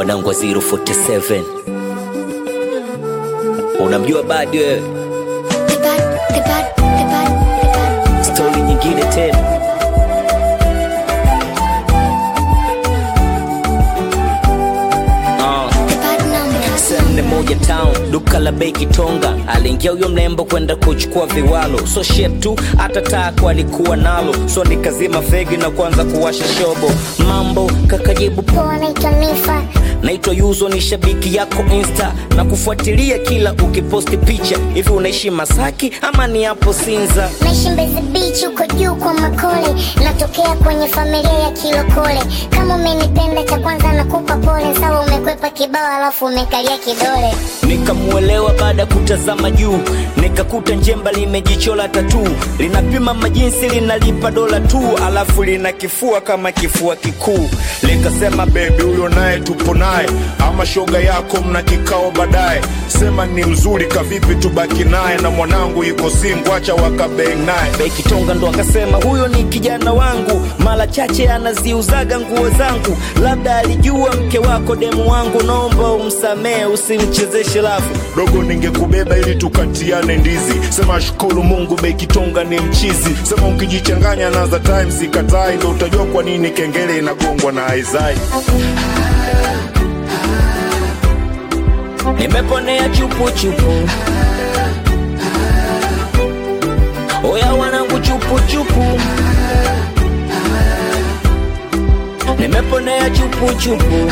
wanangu wa 047 unamjua badi wewe The bad, the bad, the bad, the bad. stori nyingine tena Ah. The bad number. Sende moja town duka la bei Kitonga, aliingia huyo mlembo kwenda kuchukua viwalo, so shit tu hata tako alikuwa nalo, so nikazima fegi na kuanza kuwasha shobo. Mambo kakajibu Poa, naitwa Nifa. naitwa Yuzo, ni shabiki yako Insta na kufuatilia kila ukiposti picha. Hivi unaishi Masaki ama ni hapo Sinza? Naishi Mbezi Beach huko juu kwa Makole, natokea kwenye familia ya Kilokole. Kama umenipenda cha kwanza nakupa pole, sawa umekwepa kibao alafu umekalia kidole. Nikamuelewa baada ya kutazama juu, nikakuta njemba limejichola tatu, linapima majinsi, linalipa dola tu, alafu lina kifua kama kifua kikuu. likasema bebi huyo naye tupo naye ama shoga yako mna kikao baadaye sema ni mzuri kavipi tubaki naye na mwanangu yuko singu acha wakabeng naye Bekitonga ndo akasema huyo ni kijana wangu, mara chache anaziuzaga nguo zangu, labda alijua mke wako demu wangu, naomba umsamehe, usimchezeshe lafu. dogo ningekubeba ili tukatiane ndizi sema shukuru mungu bekitonga ni mchizi sema ukijichanganya na za times ikatai ndo utajua kwa nini kengele inagongwa na aizai nimeponea chupu chupu oya wanangu chupu chupu nimeponea chupu chupu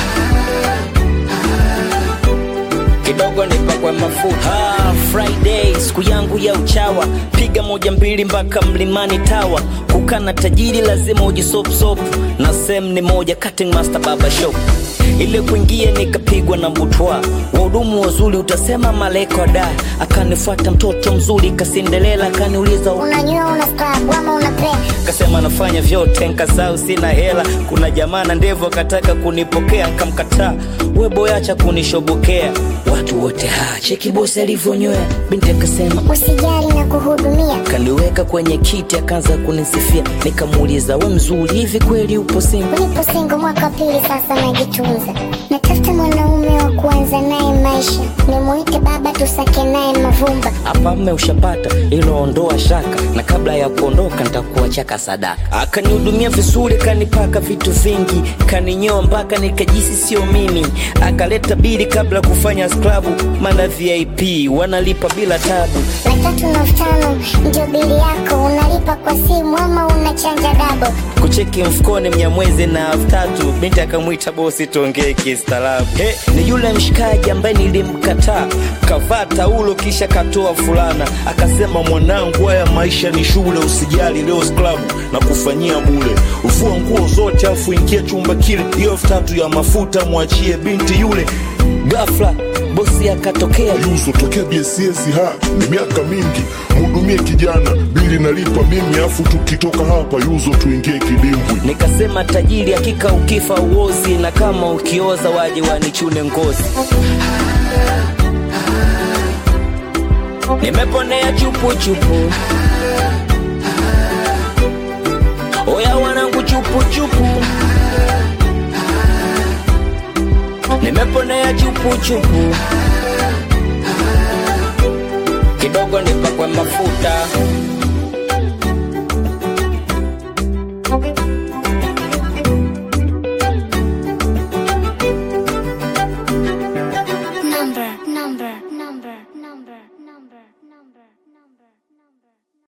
kidogo nipakwe mafuta ah, friday siku yangu ya uchawa piga moja mbili mpaka mlimani tawa kukana tajiri lazima ujisopsop na sem ni moja cutting master baba shop ile kuingia nikapigwa na butwa wahudumu wazuri utasema maleko da akanifuata mtoto mzuri kasindelela akaniuliza Unanyua, una scrub ama una play? kasema nafanya vyote nkasau sina hela kuna jamaa na ndevu akataka kunipokea nkamkataa we boyacha kunishobokea watu wote ha cheki bosi alivyonywea binti akasema Usijali na kuhudumia. kaniweka kwenye kiti akaanza kunisifia nikamuuliza we mzuri hivi kweli upo singo Nipo singo mwaka wa pili sasa, najitunza. Natafuta mwanaume wa kuanza naye maisha, nimuite baba, tusake naye mavumba. hapa mme ushapata ilo ondoa shaka na kabla ya kuondoka nitakuachaka sadaka akanihudumia vizuri kanipaka vitu vingi kaninyoa mpaka nikajisi sio mimi akaleta bili kabla ya kufanya sklabu mana vip wanalipa bila tabu Laki tatu na elfu tano ndio bili yako, unalipa kwa simu ama unachanja dabo. kucheki mfukoni mnyamwezi na elfu tatu binti akamwita bosi tuongee kistaarabu he ni yule mshikaji ambaye nilimkataa kavaa taulo kisha katoa fulana akasema mwanangu haya maisha ni shule usijali leo sklabu na kufanyia bule ufua nguo zote afu ingia chumba kile hiyo elfu tatu ya mafuta mwachie binti yule ghafla bosi akatokea Yuso tokea BSS ha ni miaka mingi, mhudumie kijana, bili nalipa mimi, afu tukitoka hapa Yuzo tuingie kidimbwi. nikasema tajiri hakika ukifa uozi na kama ukioza waje wanichune ngozi nimeponea chupu chupu oya wanangu chupu chupu nimeponea chupu chupu kidogo nipakwe mafuta